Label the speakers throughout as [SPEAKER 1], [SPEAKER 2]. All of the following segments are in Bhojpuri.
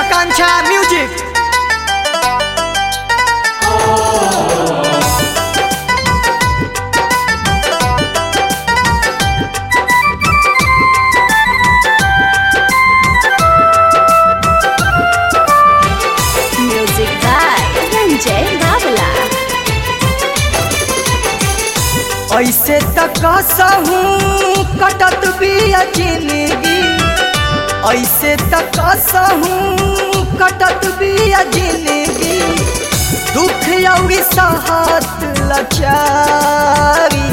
[SPEAKER 1] Akanksha music
[SPEAKER 2] Music by Ranjay Babla.
[SPEAKER 1] ऐसे तक कसहू कटत बिया जिंदगी ऐसे तक कसहू कटत बिया जिंदगी दुख औरी सहत लचारी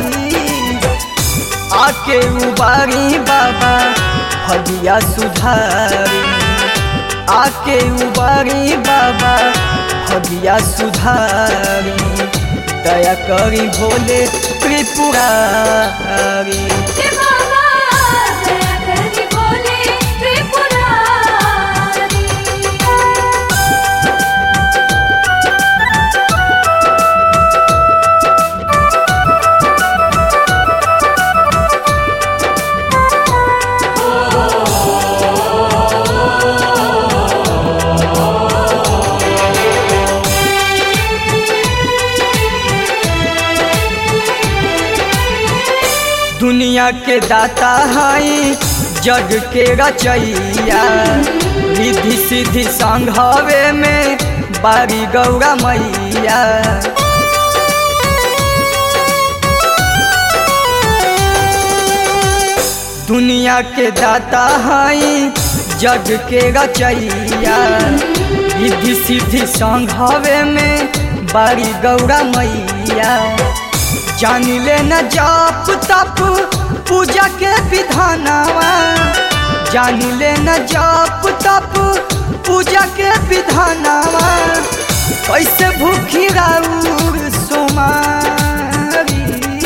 [SPEAKER 1] आके उबारी बाबा हदिया सुधारी आके उबारी बाबा हदिया सुधारी दया करी भोले त्रिपुरारी दुनिया के दाता हई जग के रचैया रिधि सिद्धि संघवे में बारी गौरा मैया दुनिया के दाता हई जग के रचैया रिधि सिद्धि संघवे में बारी गौरा मैया जानी ले न जाप तप पूजा के विधानवा जानी ले न जाप तप पूजा के विधानवा कैसे भूखी राउर सोमारी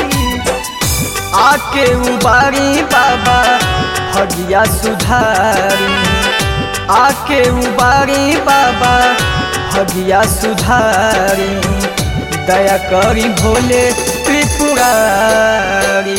[SPEAKER 1] आके उबारी बाबा हगिया सुधारी आके उबारी बाबा हगिया सुधारी दया करी भोले त्रिपुरारी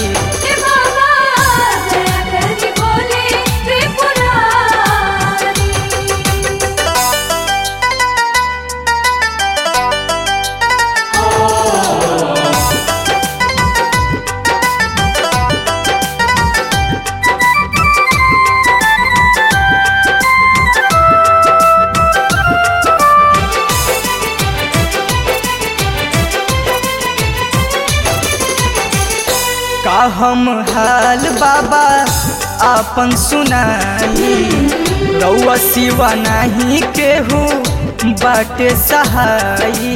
[SPEAKER 1] का हम हाल बाबा आपन सुनाई रउआ सिवा नहीं केहू बाटे सहाई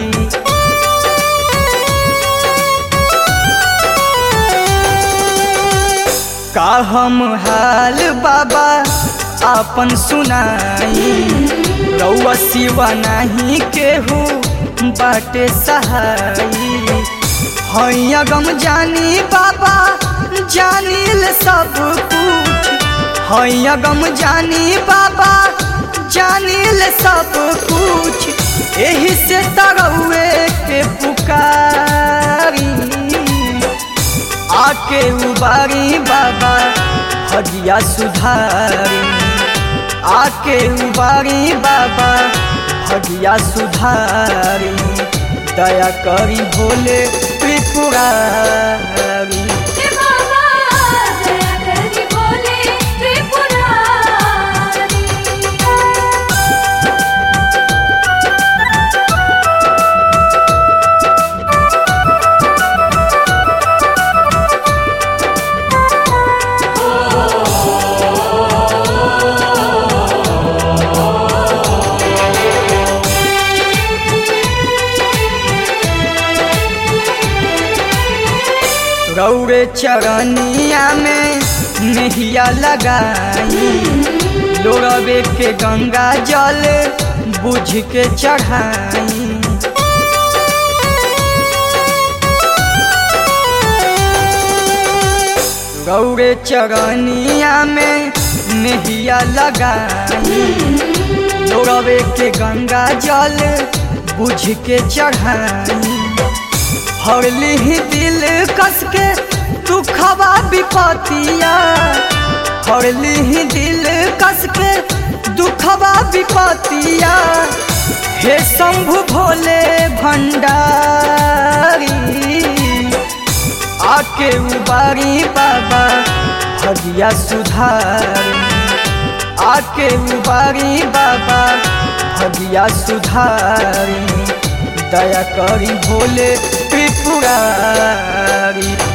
[SPEAKER 1] का हम हाल बाबा आपन सुनाई रउआ सिवा नहीं केहू बाटे सहाई हैया गम जानी बाबा जानिल सब कुछ हैया गम जानी बाबा जानिल सब कुछ एही से तरौए के पुकारी आके उबारी बाबा हदिया सुधारी आके उबारी बाबा हदिया सुधारी दया करी भोले त्रिपुरारी गौरे चरनिया में नहिया लगाई लोरबे के गंगा जल बुझ के चढ़ाई गौरे चरनिया में नहिया लगाई लोरबे के गंगा जल बुझ के चढ़ाई हरली ही दिल कस के दुखवा विपतिया हरली ही दिल कस के दुखवा विपतिया बरतिया हे शंभु भोले भंडारी आके उबारी बाबा भगिया सुधारी आके उबारी बाबा भगिया सुधारी दया करी भोले त्रिपुरारी